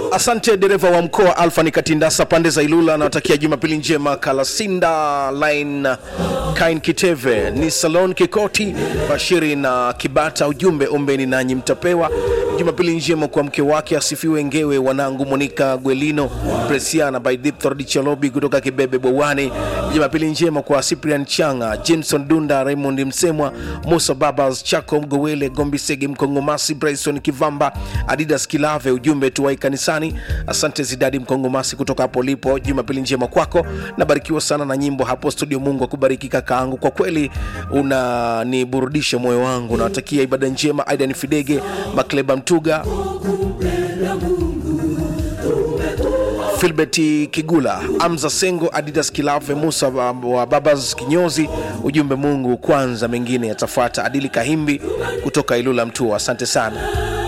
Asante dereva wa mkoa Alfa ni Katindasa pande za Ilula, anawatakia Jumapili njema. Kalasinda line Kain Kiteve ni Salon Kikoti Bashiri na Kibata, ujumbe ombeni nanyi mtapewa. Jumapili njema kwa mke wake asifiwe Ngewe, wanangu Monika Gwelino Presiana by Dipthord Chalobi kutoka Kibebe Bowani. Jumapili njema kwa Cyprian Changa, Jameson Dunda, Raymond Msemwa, Musa Babas, Chako Mgowele, Gombisege Mkongomasi, Bryson Kivamba, Adidas Kilave, ujumbe tuwai kanisani. Asante Zidadi Mkongomasi kutoka hapo lipo. Jumapili njema kwako, nabarikiwa sana na nyimbo hapo studio. Mungu akubariki kakaangu, kwa kweli unaniburudisha moyo wangu. Nawatakia ibada njema. Aidan Fidege, Makleba Mtuga, Filbert Kigula, Amza Sengo, Adidas Kilave, Musa wa wa Babas Kinyozi, ujumbe Mungu kwanza, mengine yatafuata. Adili Kahimbi kutoka Ilula Mtua, asante sana.